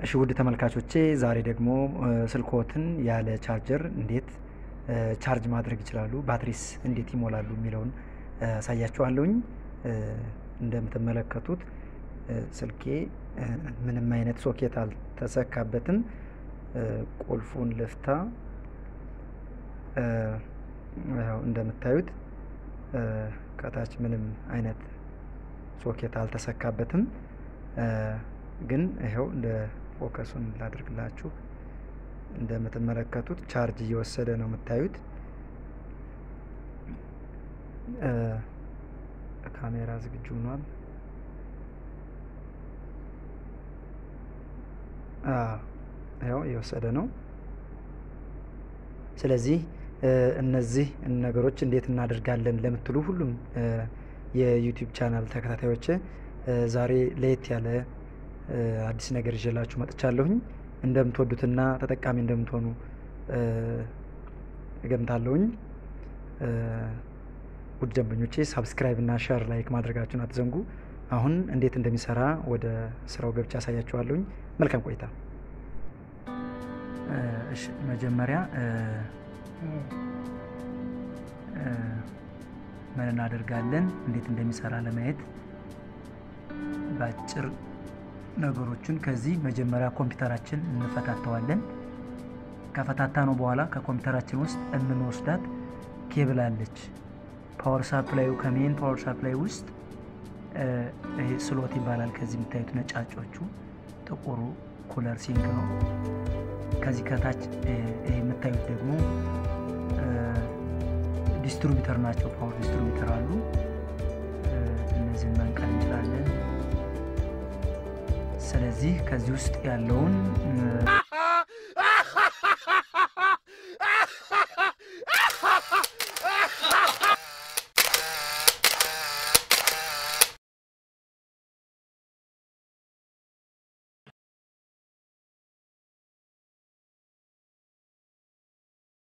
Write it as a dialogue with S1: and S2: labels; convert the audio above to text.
S1: እሺ ውድ ተመልካቾቼ ዛሬ ደግሞ ስልክዎትን ያለ ቻርጀር እንዴት ቻርጅ ማድረግ ይችላሉ፣ ባትሪስ እንዴት ይሞላሉ የሚለውን አሳያችኋለሁኝ። እንደምትመለከቱት ስልኬ ምንም አይነት ሶኬት አልተሰካበትም። ቁልፉን ልፍታ። ያው እንደምታዩት ከታች ምንም አይነት ሶኬት አልተሰካበትም። ግን ይኸው እንደ ፎከሱን ላድርግላችሁ። እንደምትመለከቱት ቻርጅ እየወሰደ ነው የምታዩት። ካሜራ ዝግጁ ሆኗል። ያው እየወሰደ ነው። ስለዚህ እነዚህ ነገሮች እንዴት እናደርጋለን ለምትሉ ሁሉም የዩቲዩብ ቻናል ተከታታዮች ዛሬ ለየት ያለ አዲስ ነገር ይዤላችሁ መጥቻለሁኝ። እንደምትወዱትና ተጠቃሚ እንደምትሆኑ እገምታለሁኝ። ውድ ደንበኞቼ ሳብስክራይብ እና ሸር ላይክ ማድረጋችሁን አትዘንጉ። አሁን እንዴት እንደሚሰራ ወደ ስራው ገብቻ ያሳያችኋለሁኝ። መልካም ቆይታ። እሺ መጀመሪያ ምን እናደርጋለን እንዴት እንደሚሰራ ለማየት በአጭር ነገሮችን ከዚህ መጀመሪያ ኮምፒውተራችን እንፈታተዋለን። ከፈታታ ነው በኋላ ከኮምፒውተራችን ውስጥ የምንወስዳት ኬብል አለች። ፓወር ሳፕላዩ ከሜን ፓወር ሳፕላይ ውስጥ ይሄ ስሎት ይባላል። ከዚህ የምታዩት ነጫጮቹ ጥቁሩ ኩለር ሲንክ ነው። ከዚህ ከታች ይሄ የምታዩት ደግሞ ዲስትሪቢዩተር ናቸው። ፓወር ዲስትሪቢዩተር አሉ። እነዚህን መንቀል እንችላለን። ስለዚህ ከዚህ ውስጥ ያለውን